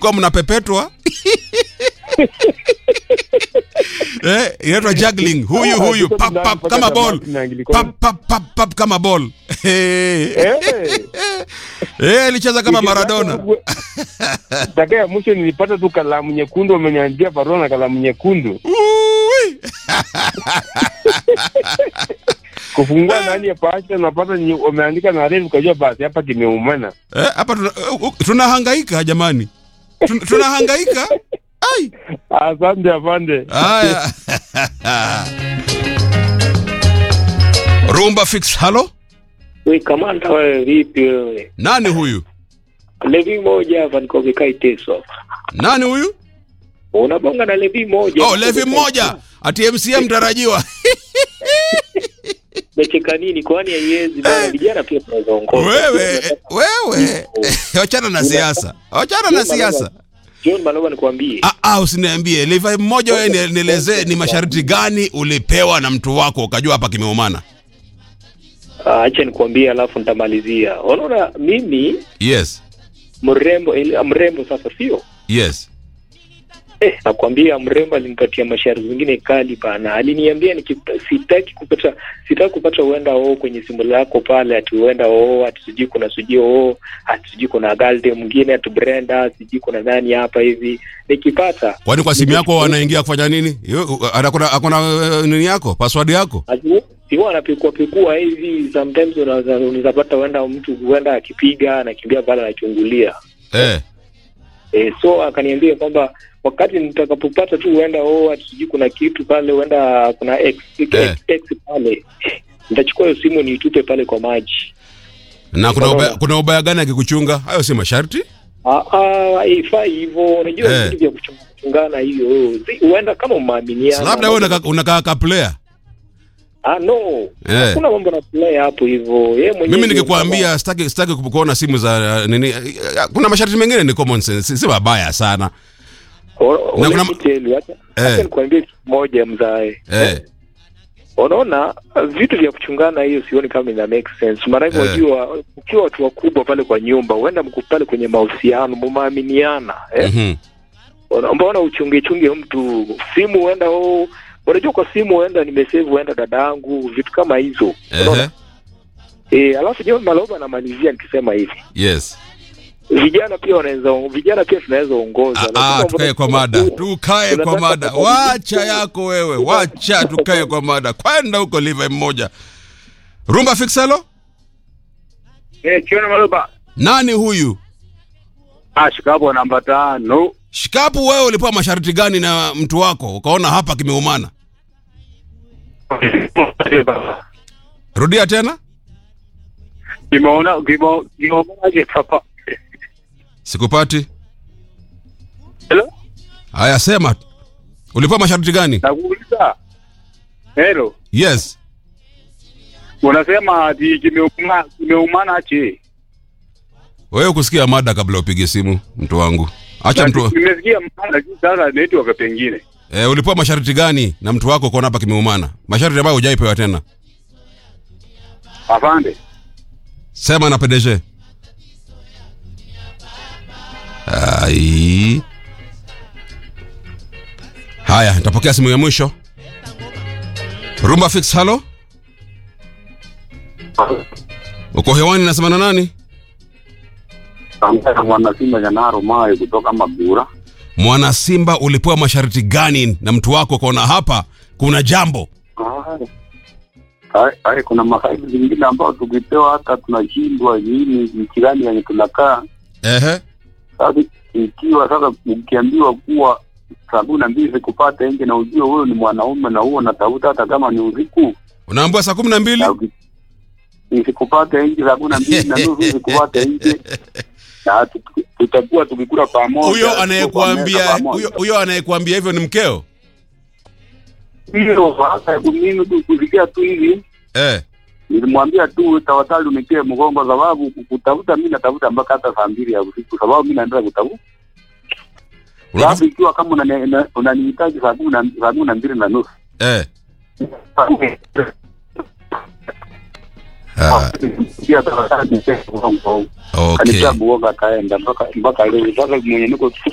mlikuwa mnapepetwa eh, inaitwa juggling huyu huyu pap pap kama ball pap pap pap pap kama ball eh eh alicheza kama Maradona Dakika ya mwisho nilipata tu kalamu nyekundu, wameniandikia barua na kalamu nyekundu Ui. kufungua ndani ya pasta, napata nye- wameandika na refu, ukajua basi hapa kimeumana. Eh, hapa tuna- uh, tunahangaika jamani Tun- tunahangaika ai Asante afande. haya rumba fix halo We kamanda, wewe vipi wewe? nani huyu Levi moja hapa niko vikai teso hapa. nani huyu Unabonga na Levi moja. oh levi mmoja ati mcm mtarajiwa Mecheka nini kwani haiwezi bana vijana pia tunaweza ongoza. wewe wewe wachana na siasa wachana na siasa John Maloba nikwambie. Ah, ah, usiniambie levi mmoja wewe ni- nielezee ni masharti gani ulipewa na mtu wako ukajua hapa kimeumana Ah, Acha nikwambie alafu nitamalizia. Unaona mimi yes mrembo ile mrembo sasa sio? yes Eh, nakwambia mrembo alinipatia masharti zingine kali bana. Aliniambia nikipata sitaki kupata sitaki kupata uenda oo kwenye simu lako pale ati uenda oo ati sijui kuna sijui oo ati sijui kuna galde mwingine ati Brenda sijui kuna nani hapa hivi. Nikipata kwani kwa simu yako wanaingia kufanya nini Yo, akona akona eh, nini yako password yako ati siwa anapikua pikua hivi sometimes unaweza unaweza pata uenda mtu huenda akipiga anakimbia pale anachungulia. eh E, so akaniambia kwamba wakati nitakapopata tu huenda oh, ati sijui kuna kitu pale, huenda kuna x, x, Eh. x pale, nitachukua hiyo simu niitupe pale kwa maji. na kuna ubaya, kuna ubaya gani akikuchunga hayo si masharti Ah, ah, haifai hivyo. Unajua Eh. vitu vya kuchunga- kuchungana hiyo, Si- huenda kama umeaminiana. labda wewe unaka- unakaa ka player Ah, no, Eh. hakuna mambo na play hapo hivyo. Yeye mwenyewe mimi ndio nikikwambia sitaki sitaki kuona simu za uh, nini uh, kuna masharti mengine ni common sense si- si mabaya sana kama- O- na let kuna- me tell you, acha Eh. acha nikwambie kitu moja mzae. eh Unaona vitu vya kuchungana hiyo sioni kama ina make sense. Maana hivyo Eh. unajua ukiwa watu wakubwa pale kwa nyumba, huenda mko pale kwenye mahusiano, mumeaminiana eh? mhm Una- Mbona uchunge chunge mtu simu, huenda oh, unajua kwa simu huenda nimesave, huenda dada yangu, vitu kama hizo ehe Unaona? eh. Alafu John Maloba anamalizia nikisema hivi, yes vijana pia wanaweza, vijana pia tunaweza ongoza. Ah, Lazima ah, tukae kwa mada tukae kwa Tunataka mada kubadilisha wacha yako wewe wacha tukae kwa mada kwenda huko live mmoja rumba fixalo Eh, Chiona Maloba. nani huyu Ah, shikapo namba tano. shikapu wewe ulipewa masharti gani na mtu wako ukaona hapa kimeumana rudia tena Kimeona kimo kimeonaje papa? sikupati Hello? haya sema ulipewa masharti gani Nakuuliza. Hello. yes Unasema ati kimeumana kimeumana aje? wewe kusikia mada kabla upige simu mtu wangu acha mtu Nimesikia maana lakini sasa network pengine. e, ulipewa masharti gani na mtu wako ukaona hapa kimeumana masharti ambayo hujaipewa tena Afande. sema na PDG ai haya nitapokea simu ya mwisho rumba fix halo uko hewani nasema na nani Ambaye mwana Simba Janaro Mayo kutoka Mabura. mwana simba ulipewa masharti gani na mtu wako ukaona hapa kuna jambo Hai, hai, kuna mafaili zingine ambao tukipewa hata tunashindwa nini nchi gani yenye tunakaa. ehe Sasa ikiwa sasa ukiambiwa kuwa saa kumi na mbili sikupata nje na ujue huyo ni mwanaume na huo natafuta hata kama ni usiku unaambiwa saa kumi na mbili na uki- nisikupata nje saa kumi na mbili na nusu sikupata nje na tu- tutakuwa tukikula pamoja huyo tuko kwa anayekuambia meza pamoja. huyo huyo anayekuambia hivyo ni mkeo hiyo sasa mimi tu kusikia tu hivi eh nilimwambia tu tafadhali unikie mgongo sababu kutafuta mi natafuta mpaka hata saa mbili ya usiku sababu mi naendelea kutafuta Unatafuta- sababu ikiwa kama unani- una- unanihitaji saa kumi na saa kumi na mbili na nusu eh ah, pia tafadhali nikie mgongo okay kanisa buoga kaenda mpaka mpaka leo sasa mwenye niko